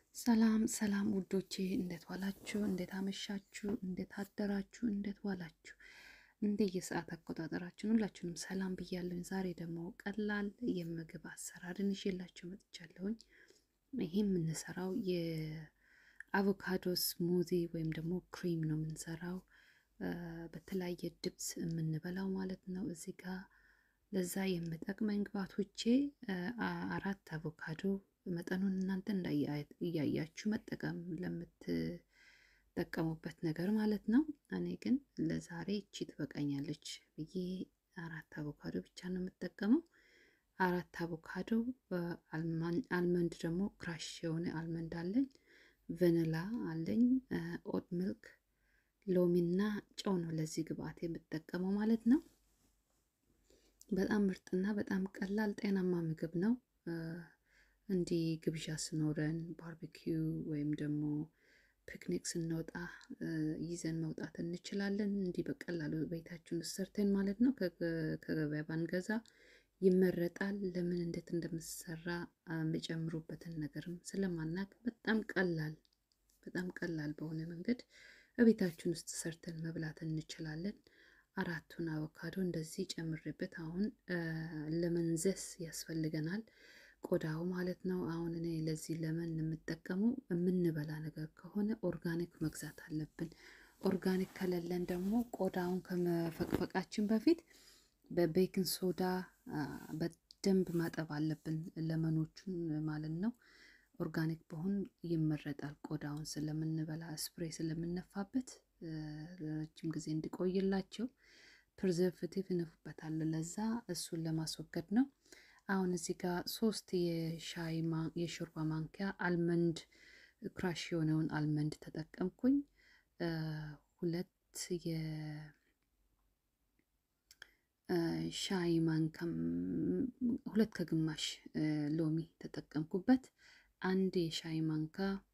ሰላም ሰላም ውዶቼ እንዴት ዋላችሁ? እንዴት አመሻችሁ? እንዴት አደራችሁ? እንዴት ዋላችሁ? እንደ የሰዓት አቆጣጠራችን ሁላችሁንም ሰላም ብያለሁኝ። ዛሬ ደግሞ ቀላል የምግብ አሰራርን ይዤላችሁ መጥቻለሁኝ። ይህ የምንሰራው የአቮካዶ ስሙዚ ወይም ደግሞ ክሪም ነው የምንሰራው በተለያየ ድብስ የምንበላው ማለት ነው። እዚህ ጋር ለዛ የምጠቅመኝ ግብአቶቼ አራት አቮካዶ መጠኑን እናንተ እያያችሁ መጠቀም ለምትጠቀሙበት ነገር ማለት ነው። እኔ ግን ለዛሬ እቺ ትበቃኛለች ብዬ አራት አቮካዶ ብቻ ነው የምጠቀመው። አራት አቮካዶ፣ አልመንድ ደግሞ ክራሽ የሆነ አልመንድ አለኝ፣ ቨኒላ አለኝ፣ ኦት ሚልክ፣ ሎሚና ጨው ነው ለዚህ ግብአት የምጠቀመው ማለት ነው። በጣም ምርጥና በጣም ቀላል ጤናማ ምግብ ነው። እንዲህ ግብዣ ስኖረን ባርቤኪው ወይም ደግሞ ፒክኒክ ስንወጣ ይዘን መውጣት እንችላለን። እንዲህ በቀላሉ ቤታችን ውስጥ ሰርተን ማለት ነው። ከገበያ ባንገዛ ይመረጣል። ለምን እንዴት እንደምሰራ የሚጨምሩበትን ነገርም ስለማናቅ በጣም ቀላል በጣም ቀላል በሆነ መንገድ በቤታችን ውስጥ ሰርተን መብላት እንችላለን። አራቱን አቮካዶ እንደዚህ ጨምሬበት አሁን ለመንዘስ ያስፈልገናል ቆዳው ማለት ነው። አሁን እኔ ለዚህ ለመን የምጠቀመው የምንበላ ነገር ከሆነ ኦርጋኒክ መግዛት አለብን። ኦርጋኒክ ከሌለን ደግሞ ቆዳውን ከመፈቅፈቃችን በፊት በቤኪንግ ሶዳ በደንብ ማጠብ አለብን ለመኖቹን ማለት ነው። ኦርጋኒክ በሆን ይመረጣል። ቆዳውን ስለምንበላ ስፕሬ ስለምነፋበት ረጅም ጊዜ እንዲቆይላቸው ፕሪዘርቬቲቭ ይነፉበታል። ለዛ እሱን ለማስወገድ ነው። አሁን እዚህ ጋር ሶስት የሻይ የሾርባ ማንኪያ አልመንድ ክራሽ የሆነውን አልመንድ ተጠቀምኩኝ። ሁለት የሻይ ማንካ ሁለት ከግማሽ ሎሚ ተጠቀምኩበት። አንድ የሻይ ማንካ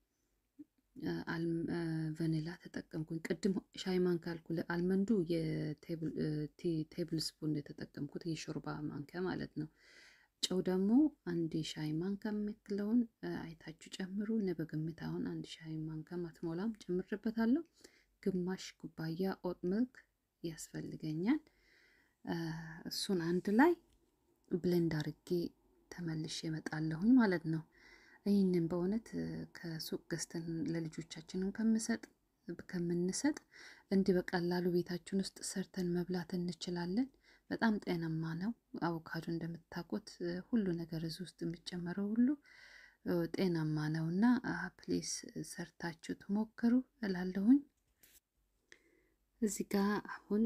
ቨኒላ ተጠቀምኩኝ። ቅድም ሻይ ማንካ ያልኩ አልመንዱ የቴብል ስፑን የተጠቀምኩት የሾርባ ማንኪያ ማለት ነው። ጨው ደግሞ አንድ ሻይ ማንካ የምትለውን አይታችሁ ጨምሩ። እኔ በግምት አሁን አንድ ሻይ ማንካ ማትሞላም ጨምርበታለሁ። ግማሽ ኩባያ ኦት ሚልክ ያስፈልገኛል። እሱን አንድ ላይ ብሌንድ አርጌ ተመልሼ እመጣለሁኝ ማለት ነው። ይህንን በእውነት ከሱቅ ገዝተን ለልጆቻችንን ከምሰጥ ከምንሰጥ እንዲህ በቀላሉ ቤታችን ውስጥ ሰርተን መብላት እንችላለን። በጣም ጤናማ ነው። አቮካዶ እንደምታውቁት ሁሉ ነገር እዚህ ውስጥ የሚጨመረው ሁሉ ጤናማ ነው እና ፕሊስ ሰርታችሁ ትሞክሩ እላለሁኝ። እዚህ ጋር አሁን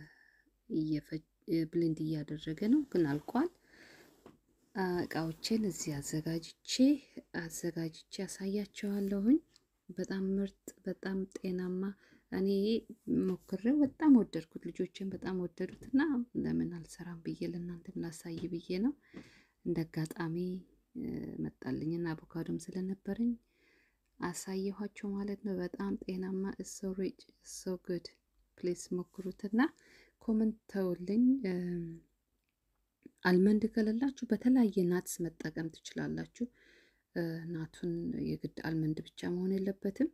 ብሌንድ እያደረገ ነው፣ ግን አልቋል። እቃዎችን እዚህ አዘጋጅቼ አዘጋጅቼ ያሳያቸዋለሁኝ። በጣም ምርጥ በጣም ጤናማ እኔ ሞክሬው በጣም ወደድኩት። ልጆችን በጣም ወደዱት እና ለምን አልሰራም ብዬ ለእናንተም ላሳይ ብዬ ነው። እንደ አጋጣሚ መጣልኝና አቮካዶም ስለነበረኝ አሳየኋቸው ማለት ነው። በጣም ጤናማ እሶ ሪች እሶ ጉድ ፕሌስ ሞክሩትና ኮመንት ተውልኝ። አልመንድ ከሌላችሁ በተለያየ ናትስ መጠቀም ትችላላችሁ። ናቱን የግድ አልመንድ ብቻ መሆን የለበትም።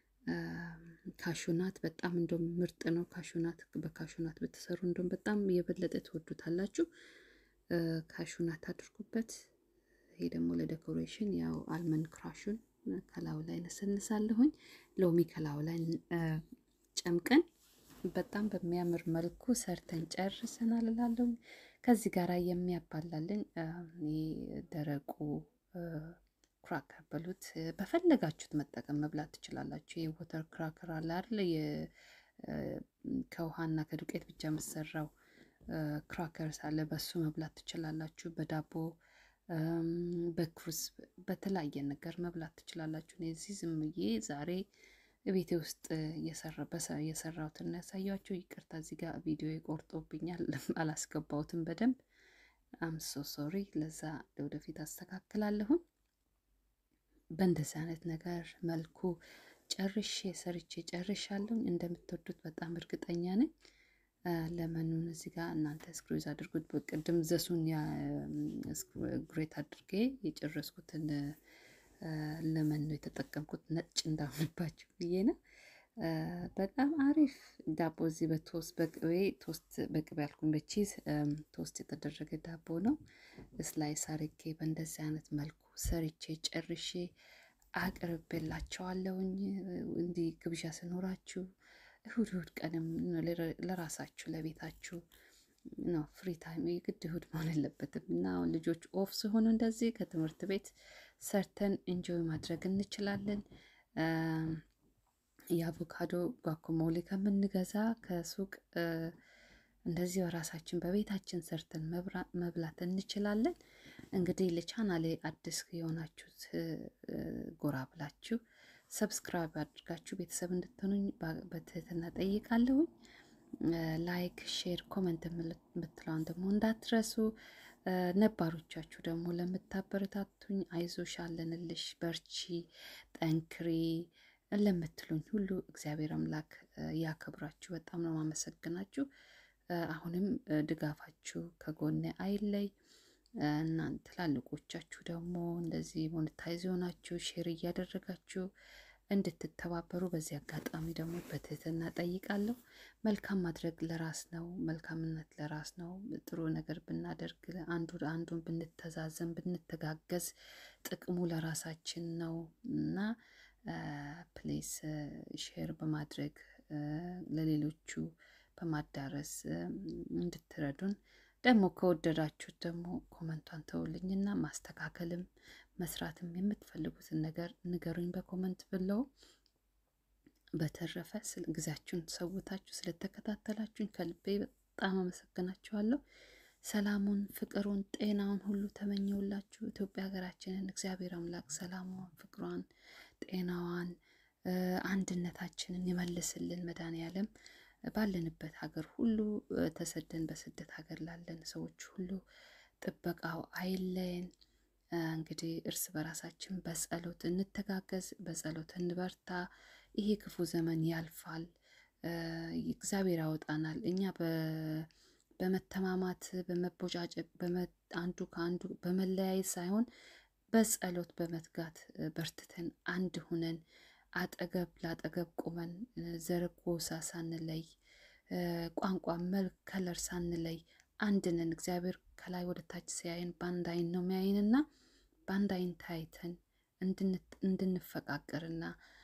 ካሹናት በጣም እንደም ምርጥ ነው። ካሹናት በካሹናት ብትሰሩ እንደም በጣም የበለጠ ትወዱታላችሁ። ካሹናት አድርጉበት። ይሄ ደግሞ ለዴኮሬሽን ያው አልመንድ ክራሹን ከላዩ ላይ ነሰንሳለሁኝ። ሎሚ ከላዩ ላይ ጨምቀን በጣም በሚያምር መልኩ ሰርተን ጨርሰናል እላለሁ። ከዚህ ጋር የሚያባላልን ደረቁ ክራከር በሉት በፈለጋችሁት መጠቀም መብላት ትችላላችሁ። የወተር ክራከር አለ አይደል? ከውሃና ከዱቄት ብቻ የምሰራው ክራከርስ አለ። በሱ መብላት ትችላላችሁ። በዳቦ በክሩስ በተለያየ ነገር መብላት ትችላላችሁ። እዚህ ዝም ብዬ ዛሬ ቤቴ ውስጥ የሰራሁትን ያሳያችሁ። ይቅርታ እዚህ ጋር ቪዲዮ ቆርጦብኛል፣ አላስገባሁትም በደንብ አምሶ ሶሪ። ለዛ ለወደፊት አስተካክላለሁን። በእንደዚህ አይነት ነገር መልኩ ጨርሼ ሰርቼ ጨርሻለሁ። እንደምትወዱት በጣም እርግጠኛ ነኝ። ለመኑን እዚህ ጋር እናንተ ስክሩዝ አድርጉት። በቅድም ዘሱን ግሬት አድርጌ የጨረስኩትን ለመን ነው የተጠቀምኩት ነጭ እንዳሆንባችሁ ብዬ ነው። በጣም አሪፍ ዳቦ እዚህ በቶስት በቅቤ ቶስት በቅቤ ያልኩኝ በቺዝ ቶስት የተደረገ ዳቦ ነው። ስላይስ አርጌ በእንደዚህ አይነት መልኩ ሰርቼ ጨርሼ አቅርቤላቸዋለሁኝ። እንዲህ ግብዣ ስኖራችሁ እሁድ እሁድ ቀንም ለራሳችሁ ለቤታችሁ ነው ፍሪ ታይም የግድ እሁድ መሆን የለበትም እና አሁን ልጆች ኦፍ ሲሆኑ እንደዚህ ከትምህርት ቤት ሰርተን ኢንጆይ ማድረግ እንችላለን። የአቮካዶ ጓኮሞሌ ከምንገዛ ከሱቅ እንደዚህ በራሳችን በቤታችን ሰርተን መብላት እንችላለን። እንግዲህ ለቻናሌ አዲስ የሆናችሁት ጎራ ብላችሁ ሰብስክራይብ አድርጋችሁ ቤተሰብ እንድትሆኑኝ በትህትና ጠይቃለሁኝ። ላይክ፣ ሼር፣ ኮመንት የምትለውን ደግሞ እንዳትረሱ። ነባሮቻችሁ ደግሞ ለምታበረታቱኝ አይዞሽ አለንልሽ በርቺ፣ ጠንክሪ ለምትሉኝ ሁሉ እግዚአብሔር አምላክ ያከብራችሁ። በጣም ነው ማመሰግናችሁ። አሁንም ድጋፋችሁ ከጎኔ አይለይ። እናንተ ትላልቆቻችሁ ደግሞ እንደዚህ ሞኔታይዝ የሆናችሁ ሼር እያደረጋችሁ እንድትተባበሩ በዚህ አጋጣሚ ደግሞ በትህትና ጠይቃለሁ። መልካም ማድረግ ለራስ ነው። መልካምነት ለራስ ነው። ጥሩ ነገር ብናደርግ አንዱ አንዱን ብንተዛዘን ብንተጋገዝ ጥቅሙ ለራሳችን ነው እና ፕሌስ ሼር በማድረግ ለሌሎቹ በማዳረስ እንድትረዱን ደግሞ ከወደዳችሁት ደግሞ ኮመንቷን ተውልኝና ማስተካከልም መስራትም የምትፈልጉትን ነገር ንገሩኝ በኮመንት ብለው። በተረፈ ጊዜያችሁን ሰውታችሁ ስለተከታተላችሁኝ ከልቤ በጣም አመሰግናችኋለሁ። ሰላሙን፣ ፍቅሩን፣ ጤናውን ሁሉ ተመኘውላችሁ። ኢትዮጵያ ሀገራችንን እግዚአብሔር አምላክ ሰላሟን፣ ፍቅሯን፣ ጤናዋን፣ አንድነታችንን ይመልስልን መድኃኔዓለም ባለንበት ሀገር ሁሉ ተሰደን በስደት ሀገር ላለን ሰዎች ሁሉ ጥበቃው አይለየን። እንግዲህ እርስ በራሳችን በጸሎት እንተጋገዝ፣ በጸሎት እንበርታ። ይሄ ክፉ ዘመን ያልፋል፣ እግዚአብሔር ያወጣናል። እኛ በመተማማት በመቦጫጨቅ አንዱ ከአንዱ በመለያየት ሳይሆን በጸሎት በመትጋት በርትተን አንድ ሁነን አጠገብ ለአጠገብ ቁመን ዘር ጎሳ ሳንለይ ቋንቋ፣ መልክ፣ ከለር ሳንለይ አንድ ነን። እግዚአብሔር ከላይ ወደ ታች ሲያየን በአንድ አይን ነው የሚያይንና በአንድ አይን ታይተን እንድንፈቃቀርና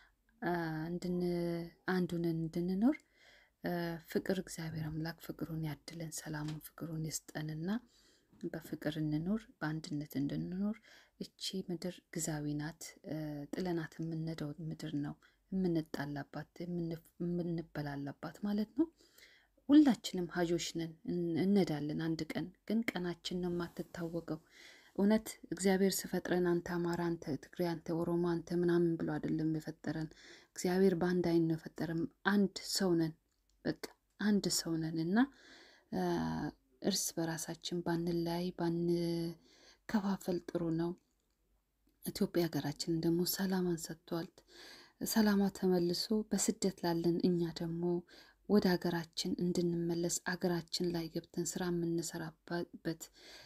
አንዱንን እንድንኖር ፍቅር እግዚአብሔር አምላክ ፍቅሩን ያድለን፣ ሰላሙን ፍቅሩን ይስጠንና በፍቅር እንኖር፣ በአንድነት እንድንኖር። እቺ ምድር ግዛዊ ናት። ጥለናት የምንሄደው ምድር ነው። የምንጣላባት የምንበላላባት ማለት ነው። ሁላችንም ሀጆች ነን፣ እንሄዳለን። አንድ ቀን ግን ቀናችን ነው የማትታወቀው። እውነት እግዚአብሔር ስፈጥረን አንተ አማራ፣ አንተ ትግሬ፣ አንተ ኦሮሞ፣ አንተ ምናምን ብሎ አይደለም የፈጠረን። እግዚአብሔር በአንድ አይን ነው የፈጠረን። አንድ ሰው ነን፣ በቃ አንድ ሰው ነን እና እርስ በራሳችን ባንለያይ ባንከፋፈል ጥሩ ነው። ኢትዮጵያ ሀገራችንን ደግሞ ሰላማን ሰጥቷል። ሰላማ ተመልሶ በስደት ላለን እኛ ደግሞ ወደ ሀገራችን እንድንመለስ አገራችን ላይ ገብተን ስራ የምንሰራበት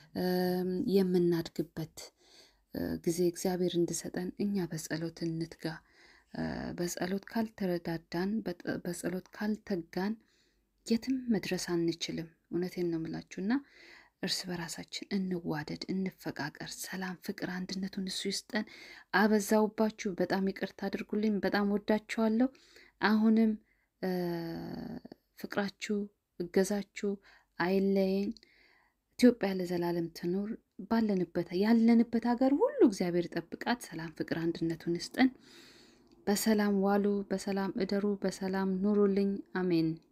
የምናድግበት ጊዜ እግዚአብሔር እንድሰጠን እኛ በጸሎት እንትጋ። በጸሎት ካልተረዳዳን፣ በጸሎት ካልተጋን የትም መድረስ አንችልም። እውነቴን ነው የምላችሁ እና እርስ በራሳችን እንዋደድ፣ እንፈቃቀር። ሰላም፣ ፍቅር፣ አንድነቱን እሱ ይስጠን። አበዛውባችሁ፣ በጣም ይቅርታ አድርጉልኝ። በጣም ወዳችኋለሁ። አሁንም ፍቅራችሁ፣ እገዛችሁ አይለየን። ኢትዮጵያ ለዘላለም ትኑር። ባለንበት ያለንበት ሀገር ሁሉ እግዚአብሔር ይጠብቃት። ሰላም፣ ፍቅር፣ አንድነቱን ይስጠን። በሰላም ዋሉ፣ በሰላም እደሩ፣ በሰላም ኑሩልኝ። አሜን።